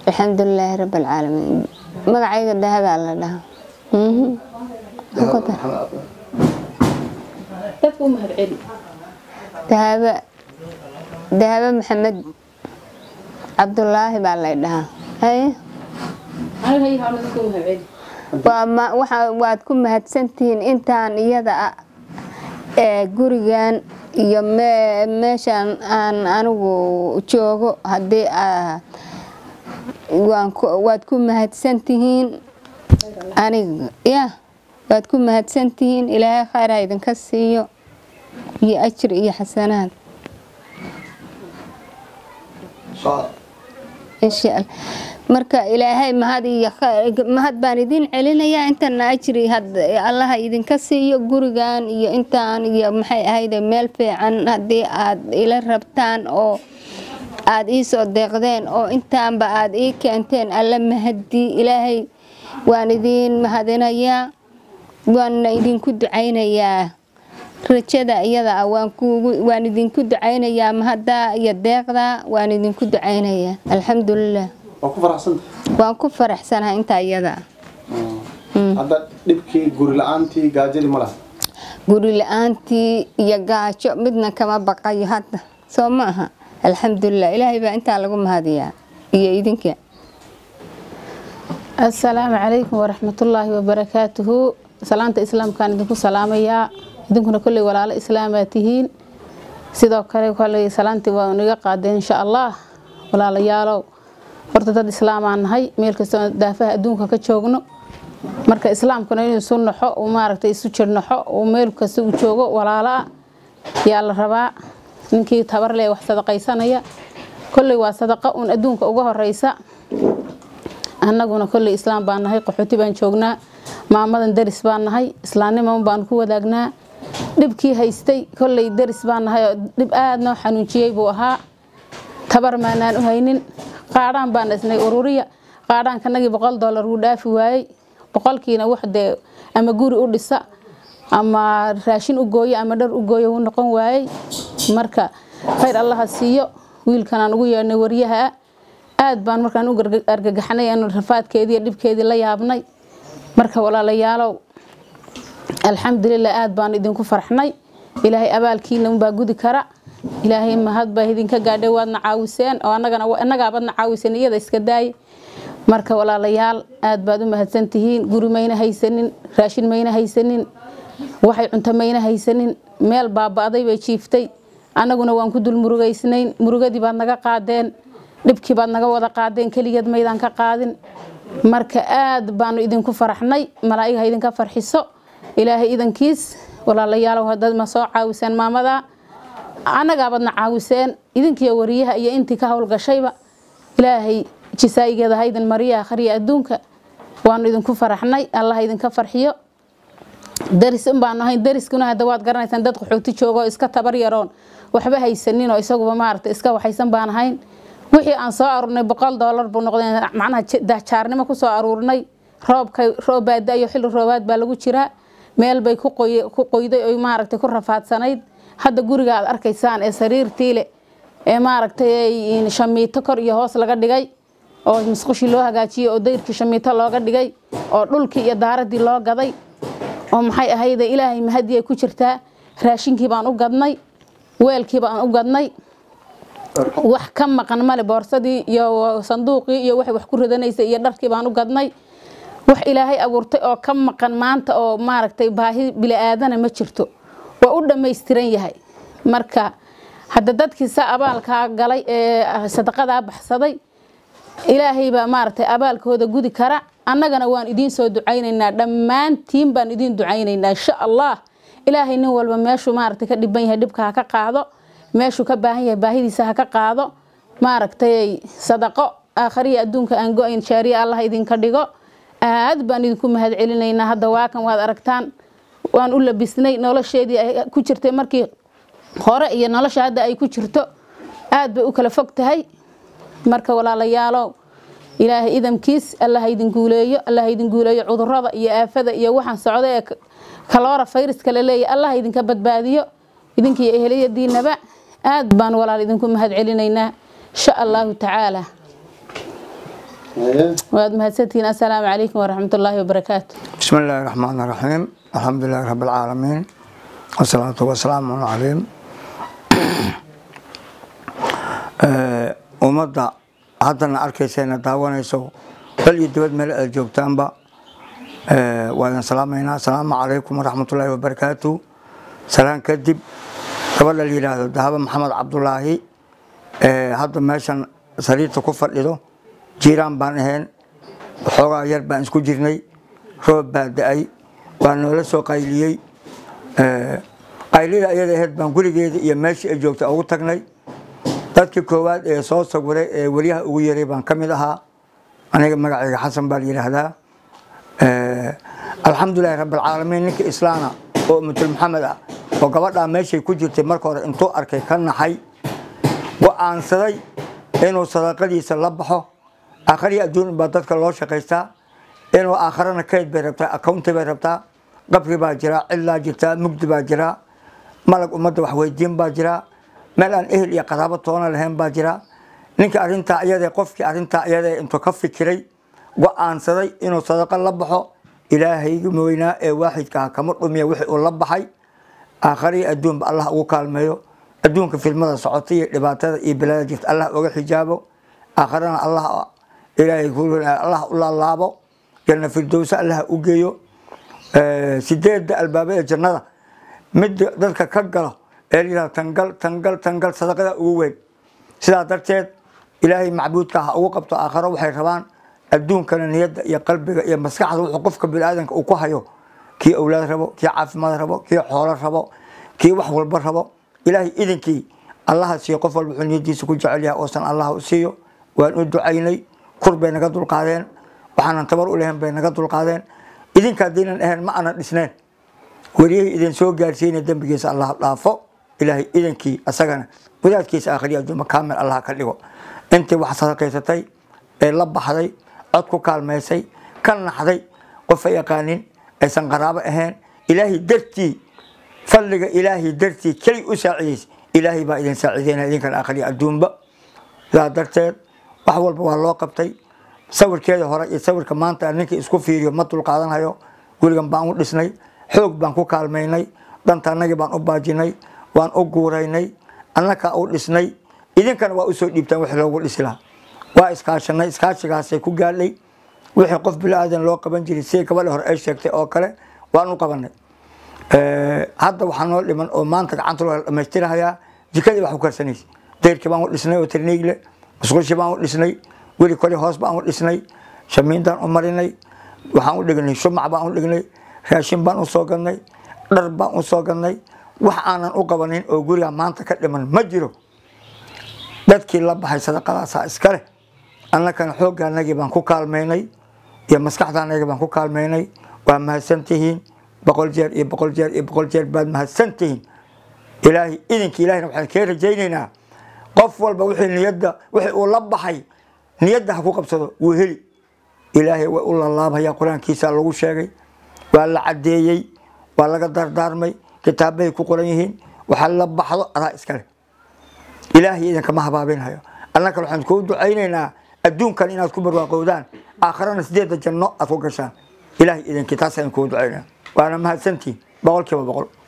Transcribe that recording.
alxamdulilaahi rabbi alcaalamiin magacayga dahabaa la dhahaa Mhm. Ku dar. dadka u mahad celi dahaba dahaba maxamed cabdulaahi baa lay dhahaa haye aniga hay hawla dadka u mahad celi waa ma- waxa- waad ku mahadsantihiin intaan iyada ah ee gurigan iyo me- meeshaan aan anigu joogo haddii aa- waan ku- waad ku mahadsantihiin aniga ya waad ku mahadsantihiin ilaahay khayr ha idinka siiyo iyo ajir iyo xasanaad insha allah marka ilaahay mahad iyo khayr- mahad baan idin celinayaa intana ajri had- allaha idinka siiyo gurigan iyo intaan iyo maxay ahayde meel fiican haddii aad ila rabtaan oo aad ii soo deeqdeen oo intaanba aad ii keenteen alla mahadi ilaahay waan idin mahadinayaa waana idinku ducaynayaa rajada iyada ah waan kuugu waan idinku ducaynayaa mahadda iyo deeqda waan idinku ducaynayaa alxamdulilah waa ku faraxsanta waan ku faraxsanahay intaa iyada ah hadda dhibkii guri la-aantii gaajadii ma laha guri la-aantii iyo gaajo midna kama baqayo hadda soo ma aha alxamdulilah ilaahay baa intaa lagu mahadiyaa iyo idinka asalaamu calaykum waraxmatullaahi wabarakaatuhu salaanta islaamkaan idinku salaamayaa idinkuna kolley walaalo islaamaa tihiin sidoo kale kolley salaantii waa naga qaadeen insha allah walaalayaalow horta dad islaamaan nahay meel kastoo daafaha adduunka ka joogno marka islaamkuna inuu isu naxo uu maaragtay isu jirnaxo uu meel kasta uu joogo walaalo ah yaa la rabaa ninkii tabar leh wax sadaqaysanaya kolley waa sadaqa uun adduunka uga horeysa annaguna kolley islaam baan nahay qaxooti baan joognaa maamadan deris baan nahay islaamniman baan ku wadaagnaa dhibkii haystay kolley deris baan nahay oo dhib aad noo xanuunjiyey buu ahaa tabar maanaan u haynin qaadhaan baan dhisnay ururiya qaadhaankanagii boqol dollar wuu dhaafi waayey boqolkiina wax dee ama guri u dhisa ama raashin u gooyo ama dhar u gooyo wuu noqon waayey marka khayr allaha siiyo wiilkanaan ugu yeedhnay waryaha aad baan markaan u garga- argagaxnay aanu rafaadkeedii iyo dhibkeedii la yaabnay marka walaalayaalow alxamdulilah aad baan idinku farxnay ilaahay abaalkiina unbaa gudi kara ilaahay mahad baa idinka gaadhay waadna caawiseen oo annagana annagaabadna caawiseen iyada iska daaye marka walaalayaal aad baad u mahadsantihiin guri mayna haysanin raashin mayna haysanin waxay cunto mayna haysanin meel baaba'day bay jiiftay annaguna waan ku dul murugaysnayn murugadii baad naga qaadeen dhibkii baad naga wada qaadeen keligeed maydaan ka qaadin marka aad baanu idinku faraxnay malaa'iga ha idinka farxiso ilaahay idankiis walaalayaalow haddaad ma soo caawiseen maamada annagaabadna caawiseen idinkiyo wariyaha iyo intii ka howlgashayba ilaahay jisaayigeeda ha idin mariya akhriya adduunka waanu idinku faraxnay allah idinka farxiyo daris un baanu ahayn dariskuna hadda waad garanaysaan dad qaxooti joogo oo iska tabar yaroon waxba haysanin oo isaguba maaragtay iska waxaysan baan ahayn wixii aan soo aruurnay boqol doolar buu noqday macnaha j- jaarnimo ku soo aruurnay roobka roob baa da-yo xilli roobaad baa lagu jiraa meel bay ku qoy ku qoyday oy maaragtay ku rafaadsanayd hadda guriga aad arkaysaan ee sariirtii le ee maaragtay ay shamiito kor iyo hoos laga dhigay oo musqushii loo hagaajiyey oo dayrkii shamiito looga dhigay oo dhulkii iyo daaradii loo gaday oo maxay ahayde ilaahay mahadii ay ku jirtaa raashinkii baan u gadnay weelkii baan u gadnay wax ka maqan male boorsadii iyo sanduuqii iyo waxay wax ku ridanaysay iyo dharkii baan u gadnay wax ilaahay abuurtay oo ka maqan maanta oo maaragtay baahi bili'aadana ma jirto waa u dhammaystiran yahay marka hadda dadkii sa abaalkaa galay ee sadaqadaa baxsaday ilaahay baa maaragtay abaalkooda gudi kara annagana waan idiin soo ducaynaynaa dhammaantiin baan idiin ducaynaynaa insha allah ilaahay nin walba meeshuu maaragtay ka dhiban yahay dhibka ha ka qaado meeshuu ka baahan yahay baahidiisa ha ka qaado maaragtay sadaqo aakhariya adduunka aan go-ayn jaariya allah idinka dhigo aad baan idinku mahad celinaynaa hadda waakan waad aragtaan waan u labisnay nolosheedii ay ku jirtay markii hore iyo nolosha hadda ay ku jirto aad bay u kala fog tahay marka walaalayaalow ilaahay idamkiis allah ha idin guuleeyo allah ha idin guuleeyo cudurada iyo aafada iyo waxaan socda ee kaloora fayraska la leeyahay allah ha idinka badbaadiyo idinkiiyo eheliyadiinaba aad baan walaal idinku mahad celinaynaa insha allahu tacaala waad mahadsantihiin assalaamu calaykum waraxmatullaahi wabarakaatu بسم الله الرحمن الرحيم الحمد لله رب العالمين والصلاة والسلام عليهم ummadda haddana arkayseena daawanayso dal iyo dibad meel aad joogtaanba waa idin salaamaynaa asalaamu calaykum waraxmatullaahi wabarakaatu salaan kadib gabadha la yidhaahdo dahaba maxamed cabdulaahi hadda meeshan sariirta ku fadhido jiiraan baan ahayn waxoogaa yar baan isku jirnay roob baa da-ay waa noola soo qayliyey qaylida iyada ahayd baan gurigeeda iyo meeshii ay joogtay ugu tagnay dadkii koowaad ee soo sawiray ee weliyaha ugu yaray baan ka mid ahaa aniga magacayga xasan baa la yidhaahdaa alxamdulilahi rabbilcaalamiin ninka islaana oo umatul maxamed ah oo gabadhaa meeshay ku jirtay marka hore intuu arkay ka naxay go-aansaday inuu sadaqadiisa la baxo aakhariya adduun baa dadka loo shaqaystaa inuu aakharana kayd bay rabtaa accounti bay rabtaa qabri baa jiraa cidlaa jirtaa mugdi baa jiraa malag ummadda waxweydiin baa jiraa meel aan ehel iyo qaraabo toona lahayn baa jira ninka arintaa iyada qofkii arintaa iyada intuu ka fikiray go-aansaday inuu sadaqo la baxo ilaahayga weynaa ee waaxidkaha kama dhumiya wixii uu la baxay aakhariya adduunba allah ugu kaalmeeyo adduunka filmada socota iyo dhibaatada iyo bilada jirta allah uga xijaabo aakharana allah ilaahay allah u laalaabo janna firdowsa allah u geeyo sideedda albaaba ee jannada mid dadka ka galo ee layihahdo tangal tangal tangal sadaqada ugu weyn sidaa darteed ilaahay macbuudka ha ugu qabto aakharo waxay rabaan adduunkana niyadda iyo qalbiga iyo maskaxda wuxuu qofka biniaadanka uu ku hayo kii awlaad rabo kii caafimaad rabo kii xoolo rabo kii wax walba rabo ilaahay idinkii allaha siiyo qof walba wuxuu niyadiisa ku jecel yahay oosan allah u siiyo waan u ducaynay kur bay naga dulqaadeen waxaanan tabar u lahayn bay naga dulqaadeen idinka haddaynan ahayn ma aanan dhisnayn weliyahii idin soo gaarsiina dembigiisa allah dhaafo ilaahay idankii asagana wadaadkiisa aakhriya adduuma kaamil allah ka dhigo intii wax sadaqaysatay ee la baxday cod ku kaalmaysay ka naxday qofa yaqaanin aysan qaraabo ahayn ilaahay dartii fadliga ilaahay dartii keli u saacidays ilaahay baa idin saacideynaya idinkan aakhriya adduunba sidaa darteed wax walba waa loo qabtay sawirkeeda hore iyo sawirka maanta ninkii isku fiiriyo ma dulqaadanhayo gurigan baan u dhisnay xoog baan ku kaalmaynay danta annagii baan u baajinay waan u guuraynay annakaa u dhisnay idinkana waa usoo dhiibtaan wix loogu dhisi lahaa waa iskaashanay iskaashigaasay ku gaadhay wixii qof bilaadan loo qaban jiray sidii gabadha hore ay sheegtay oo kale waan u qabanay hadda waxaa noo dhiman oo maanta gacanta loo dhamaystirahayaa jikadii wax ku karsanaysa deyrkii baan u dhisnay oo tarniigle musqushii baan u dhisnay weli koli hoos baan u dhisnay shamiindaan u marinay waxaan u dhignay shumac baan u dhignay raashin baan u soo gadnay dhar baan u soo gadnay wax aanan u qabanin oo guriga maanta ka dhiman ma jiro dadkii la baxay sadaqadaasaa iska leh annakana xoogga anagii baan ku kaalmaynay iyo maskaxda anagii baan ku kaalmaynay waa mahadsantihiin boqol jeer iyo boqol jeer iyo boqol jeer baad mahadsantihiin ilaahay idinkii ilahina waxaan kee rajaynaynaa qof walba wixii niyadda wixii uu la baxay niyadda ha ku qabsado wuu heli ilaahay way u lalaabhayaa qur-aankiisa lagu sheegay waa la caddeeyey waa laga dardaarmay kitaabahay ku qoran yihiin waxaa la baxdo adaa iskale ilaahay idinkama habaabinhayo annaka waxaan kuu ducaynaynaa adduunkan inaad ku barwaaqowdaan aakharana sideedda janno aad ku gashaan ilaahay idinkii taasaan kuu ducaynaa waana mahadsantihin boqol kiiba boqol